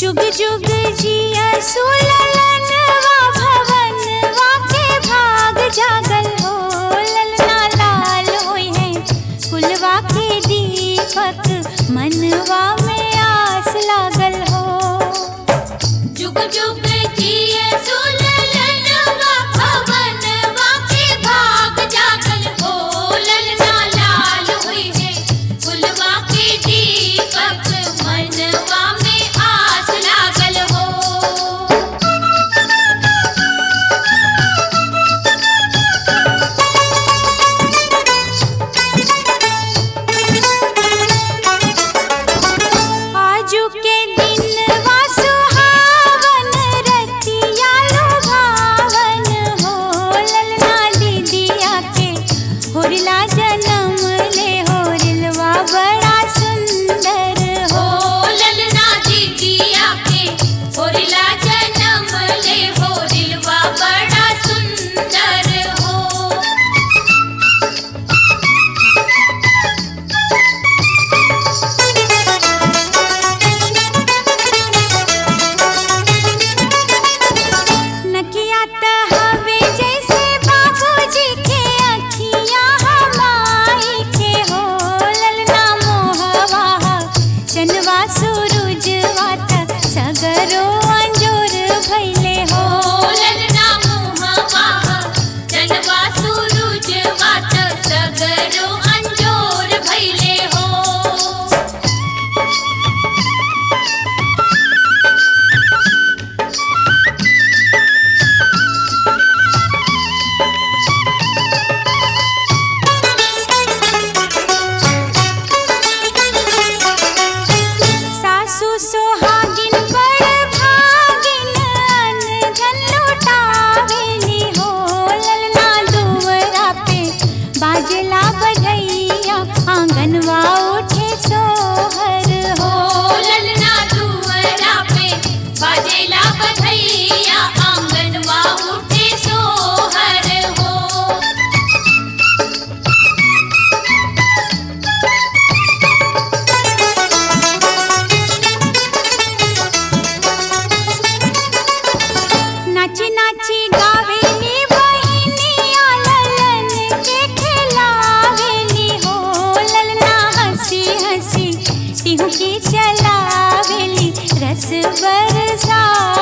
जुग जुग जिया सुललनवा भवनवा के भाग जागल हो ललना लाल होई है कुलवा के दीपक मनवा में आस लागल हो जुग जुग जिए सुललनवा भवनवा के भाग जागल हो ललना लाल हुई है फुलवा के दीपक मनवा में आस लागल हो आजू के दिन वा सुहावन रतिया लुभावन हो ललना दीदिया के होरिला जन्म ले होरिलवा बड़ा सुंदर हो हो ललना दीदिया के होरिला जन्म ले होरिलवा बड़ा सुंदर हो नकिया त हवे जैसे बाबूजी के अखियां हमाई के हो ललना मोहवा चनवा सूरजवा त सगरो अंजोर भइले हो ललना मुहवा जनवा सूरज वात सगरो अंजोर भइले हो सासू सोहागिन बड़ भागिन अन धन लुटावेली हो ललना दुवरा पे बाजला बधैया आंगनवा उठे सोहर हो हो ललना दुवरा पे बाजेला बधैया आंगनवा उठे सोहर हो नाची नाची गावेली बहिनिया ललन के खिलावेली हो ललना हंसी हंसी टिहू की चलावेली रस बरसा